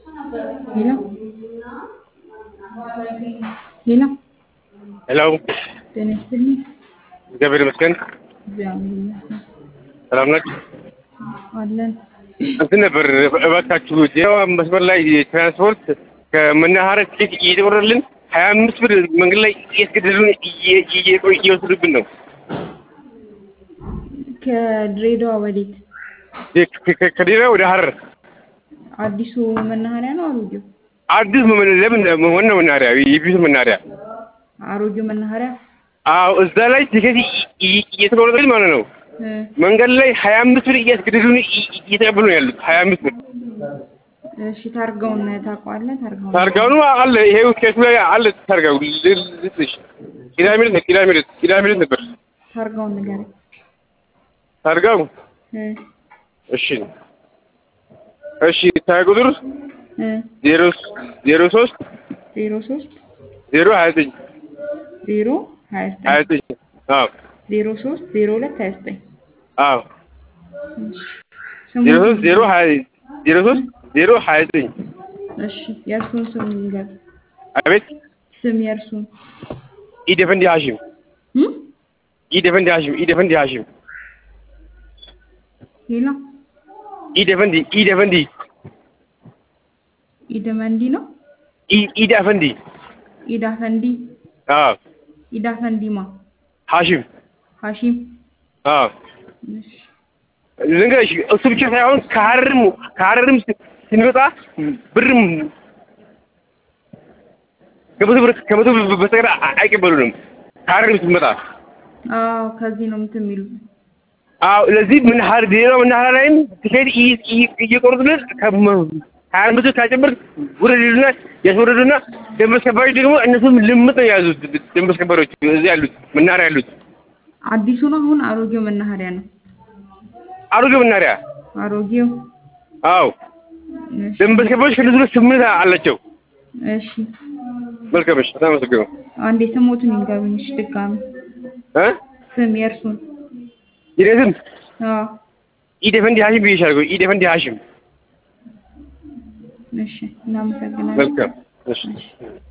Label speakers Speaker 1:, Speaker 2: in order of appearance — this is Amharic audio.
Speaker 1: ሄሎ ሄሎ
Speaker 2: ሄሎ
Speaker 1: ጤና ይስጥልኝ።
Speaker 2: እግዚአብሔር ይመስገን።
Speaker 1: እግዚአብሔር ይመስገን
Speaker 2: ሰላም ናችሁ?
Speaker 1: አለን።
Speaker 2: እንትን ነበር እባካችሁ ዜናዋ መስመር ላይ ትራንስፖርት ከመናኸሪያ ትኬት እየጨመረልን ሀያ አምስት ብር መንገድ ላይ እያስገደሉን እየ- እየ- እየወሰዱብን ነው።
Speaker 1: ከድሬዳዋ ወዴት?
Speaker 2: ከ- ከ- ከዲራ ወደ ሀረር
Speaker 1: አዲሱ መናኸሪያ ነው አሮጌው?
Speaker 2: አዲስ መመለ- ለምን ዋና መናኸሪያ የፊቱ መናኸሪያ
Speaker 1: አሮጌው መናኸሪያ
Speaker 2: አዎ እዛ ላይ ትኬት እየ- እየ- እየተቆረጠልን ማለት ነው።
Speaker 1: እ፣
Speaker 2: መንገድ ላይ ሀያ አምስት ብር እያስገደዱን እየ- እየተቀበሉ ነው ያሉት። ሀያ አምስት ብር
Speaker 1: እሺ ታርጋውን ታውቀዋለህ? ታርጋውን
Speaker 2: ታርጋውኑ አለ ይሄው ኬሱ ላይ አለ ታርጋው ል- ልስጥሽ ቅዳሜ ዕለት ነው ቅዳሜ ዕለት ቅዳሜ ዕለት ነበር
Speaker 1: ታርጋውን ንገረኝ።
Speaker 2: ታርጋው
Speaker 1: እ፣
Speaker 2: እሺ እሺ ታርጋ ቁጥር
Speaker 1: እ፣
Speaker 2: ዜሮ ዜሮ ሶስት
Speaker 1: ዜሮ ሶስት
Speaker 2: ዜሮ ሀያ ዘጠኝ
Speaker 1: ዜሮ ሀያ
Speaker 2: ሀያ
Speaker 1: ዘጠኝ
Speaker 2: ዘጠኝ አዎ
Speaker 1: ዜሮ ሶስት ዜሮ ሁለት ሀያ ዘጠኝ
Speaker 2: አዎ
Speaker 1: እሺ። ስሙ
Speaker 2: ዜሮ ሶስት ዜሮ ሀያ ዜሮ ሶስት ዜሮ ሀያ ዘጠኝ
Speaker 1: እሺ የእርሱን ስም ንገር።
Speaker 2: አቤት
Speaker 1: ስም የእርሱን
Speaker 2: ኢደፈንዲ ሀሺም
Speaker 1: እ?
Speaker 2: ኢደፈንዲ ሀሺም ኢደፈንዲ ሀሺም
Speaker 1: ሌላ
Speaker 2: ኢደፈንዲ ኢደፈንዲ
Speaker 1: ኢደመንዲ ነው።
Speaker 2: ኢ- ኢዳፈንዲ
Speaker 1: ኢዳፈንዲ
Speaker 2: አዎ
Speaker 1: ኢዳፈንዲማ
Speaker 2: ሀሺም
Speaker 1: ሀሺም
Speaker 2: አዎ
Speaker 1: እሺ
Speaker 2: ልንገርሽ እሱ ብቻ ሳይሆን ከሀረርም ከሀረርም ስ- ስንመጣ ብርም ከመቶ ብር ከመቶ ብር በስተቀር አ- አይቀበሉንም። ከሀረርም ስንመጣ
Speaker 1: አዎ ከዚህ ነው እንትን የሚሉት።
Speaker 2: አዎ ለዚህ ምን ሀር ሌላ መናኸሪያ ላይም ትኬት እየ- እየ- እየቆረጡልን ከመ- ሀያ አምስት ብር ካጨመርክ ውረድልና ያስወረዱና ደንብ አስከባሪዎች ደግሞ እነሱም ልምጥ ነው የያዙት ደንብ አስከባሪዎች እዚህ ያሉት መናኸሪያ ያሉት
Speaker 1: አዲሱ ነው አሁን አሮጌው መናኸሪያ ነው።
Speaker 2: አሮጌ መናኸሪያ
Speaker 1: አሮጌው
Speaker 2: አዎ
Speaker 1: እሺ
Speaker 2: ደንብ አስከባሪዎች ከነሱ ጋር ስምንት አላቸው።
Speaker 1: እሺ
Speaker 2: መልካም እሺ፣ በጣም አመሰግናለሁ
Speaker 1: አንዴ ስሞቱን ይንገሩኝ። እሺ ድጋሚ
Speaker 2: እ
Speaker 1: ስም የእርሱን።
Speaker 2: የኔ ስም
Speaker 1: አዎ
Speaker 2: ኢደፈንዲ ሀሺም ብዬሻለሁ። ኢደፈንዲ ሀሺም
Speaker 1: እሺ እናመሰግናለን።
Speaker 2: መልካም እሺ
Speaker 1: እሺ